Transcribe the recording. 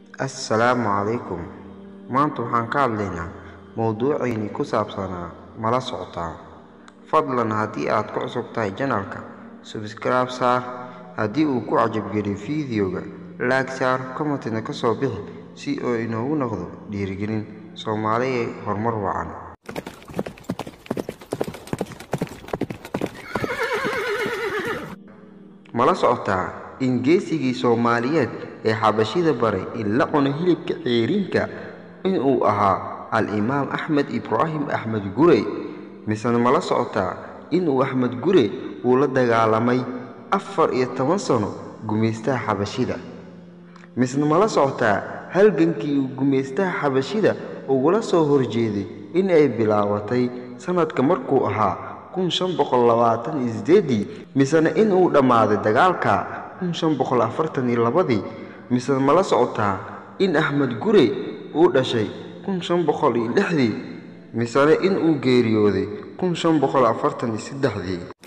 assalaamu calaykum maanta waxaan ka hadlaynaa mowduuceynii ku saabsanaa mala socotaa fadlan haddii aad ku cusub tahay janalka subscribe saar haddii uu ku cajabgeliyo fiideoga laag saar commentina ka soo bixi si oo inoogu noqdo dhiirigelin soomaaliya horumar wacan mala socotaa in geesigii soomaaliyeed ee xabashida baray in la cuno hilibka ceeriinka inuu ahaa al-imaam axmed ibraahim axmed gurey misena mala socotaa inuu axmed gure uu la dagaalamay afar iyo toban sano gumaystaha xabashida misna mala socotaa halgankii uu gumaystaha xabashida ugula soo horjeeday in ay bilaabatay sanadka markuu ahaa kun shan boqol labaatan iyo sideedii misena inuu dhammaaday dagaalka kun shan boqol afartan iyo labadii misena mala socotaa in axmed gure uu dhashay kun shan boqol iyo lixdii misena inuu geeriyooday kun shan boqol afartan iyo saddexdii